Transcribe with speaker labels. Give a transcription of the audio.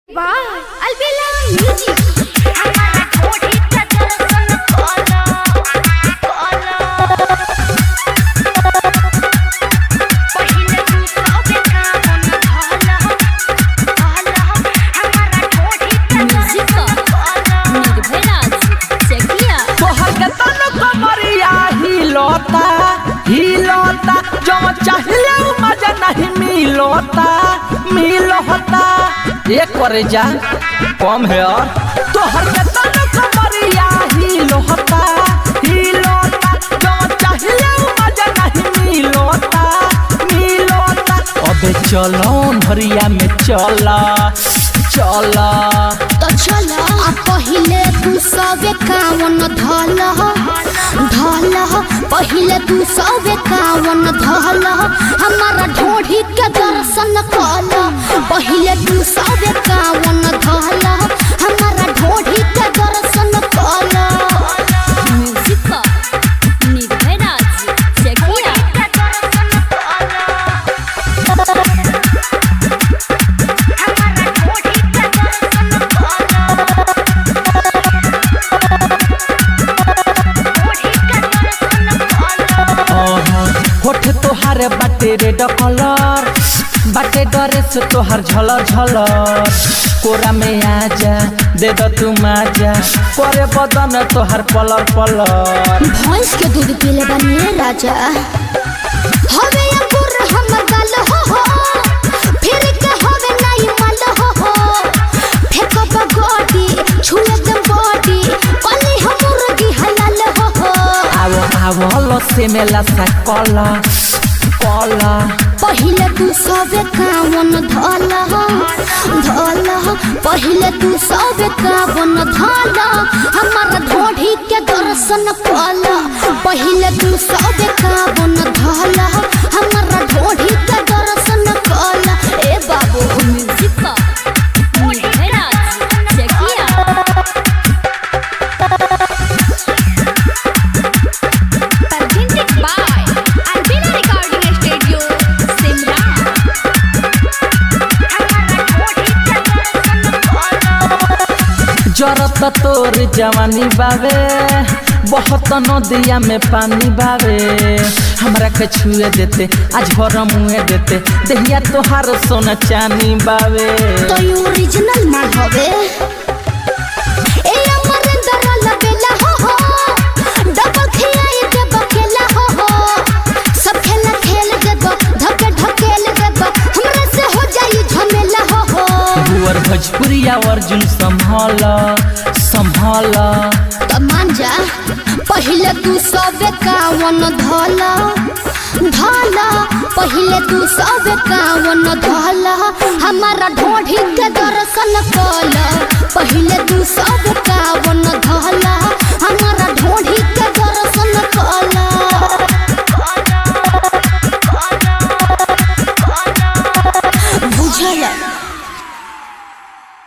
Speaker 1: Wow, Albella Music.
Speaker 2: तोहर के तन कमरिया हिलोता हिलोता जो चाहिले उ मजा नहीं मिलोता मिलोता ये करे जा कम है और तोहर के तन कमरिया हिलोता हिलोता जो चाहिले उ मजा नहीं मिलोता मिलोता अबे चलो भरिया में चला चला
Speaker 1: तो चल आ पहिले तू सबे कावन धल धल पहिले तू सबे कावन धल हमारा ढोढ़ी के दर्शन कल पहिले तू सबे कावन धल हमारा ढोढ़ी के दर्शन कल
Speaker 2: होठ तोहार बाटे रेड कलर बाटे ड्रेस तोहार झलर झलर कोरा में आजा दे दो तू माजा करे बदन तोहार पलर पलर
Speaker 1: भैंस के दूध पीले बनिए राजा हवे अंकुर हमर गाल हो हो फिर के हवे नाई मल हो हो फेकब गोटी छुए दे बॉडी कली हम मुर्गी हलाल हो हो
Speaker 2: आवो आवो लसे में लसा कला कला
Speaker 1: पहिले तू सबे कावन धल धल पहिले तू सबे कावन धल हमार ढोढ़ी के दर्शन कल पहिले तू सबे कावन धल हमार ढोढ़ी के दर्शन कल ए बाबू
Speaker 2: जरत तोर जवानी बावे बहुत नदिया में पानी बावे हमरा के छुए देते आज भर मुए देते दहिया तोहार सोना चानी बावे
Speaker 1: तो यू ओरिजिनल माल हवे ए अमरिंदर लबेला हो हो डबल खियाई के बकेला हो हो सब खेला खेल देबो धके ढकेल देबो हमरा से हो जाई झमेला हो हो
Speaker 2: बुअर भोजपुरिया अर्जुन संभाल संभाल
Speaker 1: तो मान जा पहिले तू सबे कावन धल धल पहिले तू सबे कावन धल हमारा ढोढ़ी के दर